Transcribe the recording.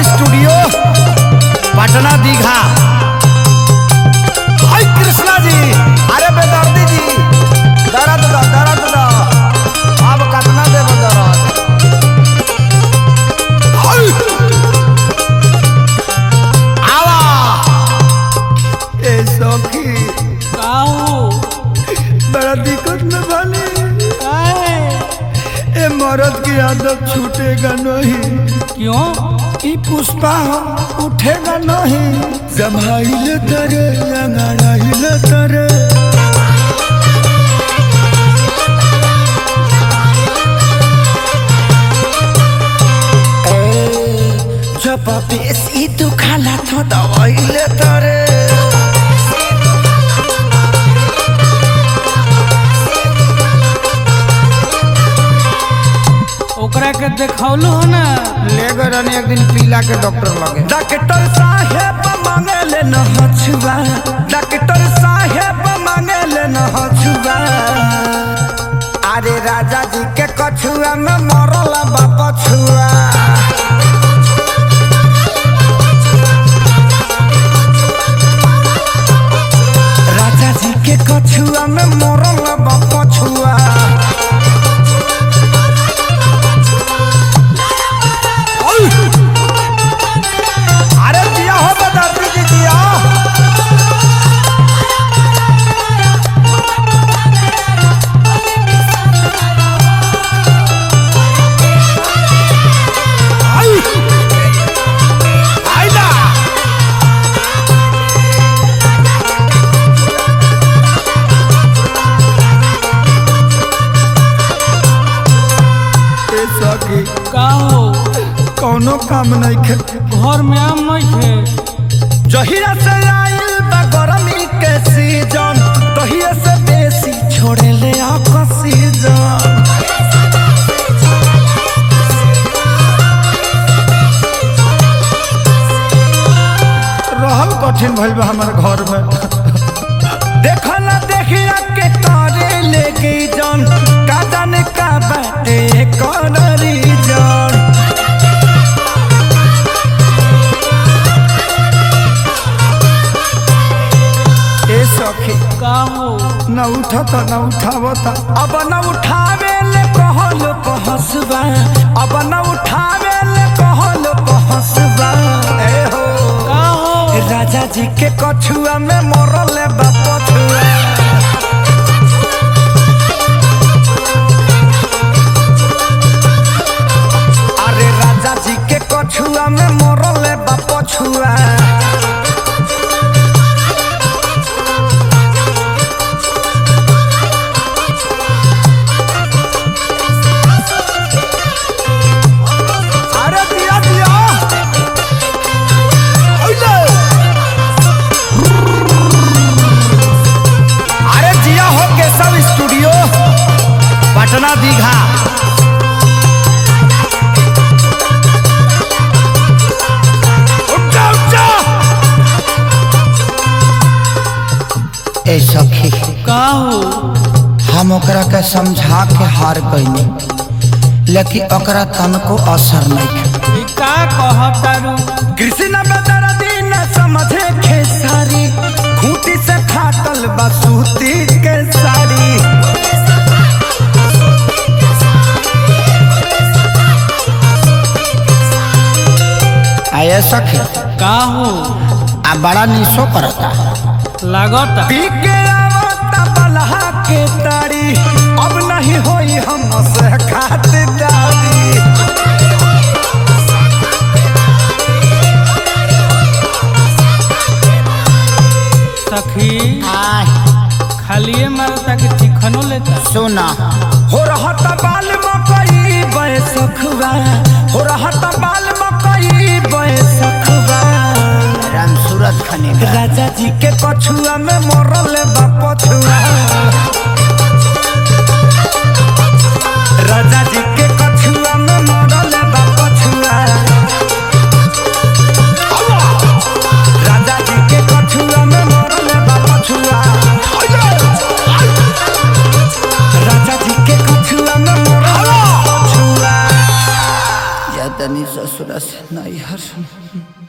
Studio Patna Digha हाय कृष्णा जी अरे बेदर्दी जी दर्द दो दर्द दो अब कितना देब दर्द हाय आवा ए सखी काऊ बड़ा दिक्कत में बने काहे ए मर्द की आदत छूटेगा नहीं क्यों ई पुष्पा हम उठेगा नहीं जमाइले तरे अंगड़ाइले तरे जब बेसी दुखाला तो दवाइले तरे ओकरा के देखौलू हो ना ले गए रहनी एक दिन पीला के डॉक्टर लगे डॉक्टर साहेब मांगे ले न हछुआ डॉक्टर साहेब मांगे ले न हछुआ अरे राजा जी के कछुआ में मरल बाप छुआ राजा जी के कछुआ में मरल बाप छुआ अरे दिया हो बदर्दी जी दिया आई आइला ए सखी का हो कौनो काम नहीं खे घर में आम नहीं थे जहिया से आइल बा गरमी के सीजन तहिया से बेसी छोड़े ले ऑक्सीजन रहल कठिन भइल बा हमार घर में देखल देखिया के करे लेके जन का जाने का बाटे कौन रीजन ए सखी का हो न उठता न उठावता अब न उठावे ले कहल कहसबा अब न उठावे ले कहल कहसबा ए हो का हो राजा जी के कछुआ में मरल बाप छुआ अरे राजा जी के कछुआ में मरल बाप छुआ अरे दिया दिया ओइले अरे जिया हो केशव स्टूडियो पटना दीघा उठ जा, उठ जा। ए सखी का हो हम ओकरा के समझा के हार गईनी लेकिन ओकरा तनको असर नहीं ई का कहतारू कृष्ण बदर दिन समझे खेसारी खूंटी से फाटल बसूती के साड़ी आये सखी का हो आ बड़ा निशो करता लागता पी के आवता बलहा के तारी अब नहीं होई हम से खातिरदारी सखी खालिए मारता कि चिकनो लेता सुना हो रहत बाल मकई बैसखवा हो रहत बाल मकई बैसखवा राम सूरत खने राजा जी के कछुआ में मरल बा पछुआ राजा जी के कछुआ में मरल बा पछुआ राजा जी के कछुआ में मरल बा पछुआ राजा जी के कछुआ में मरल बा पछुआ आवतनी ससुरा से नैहर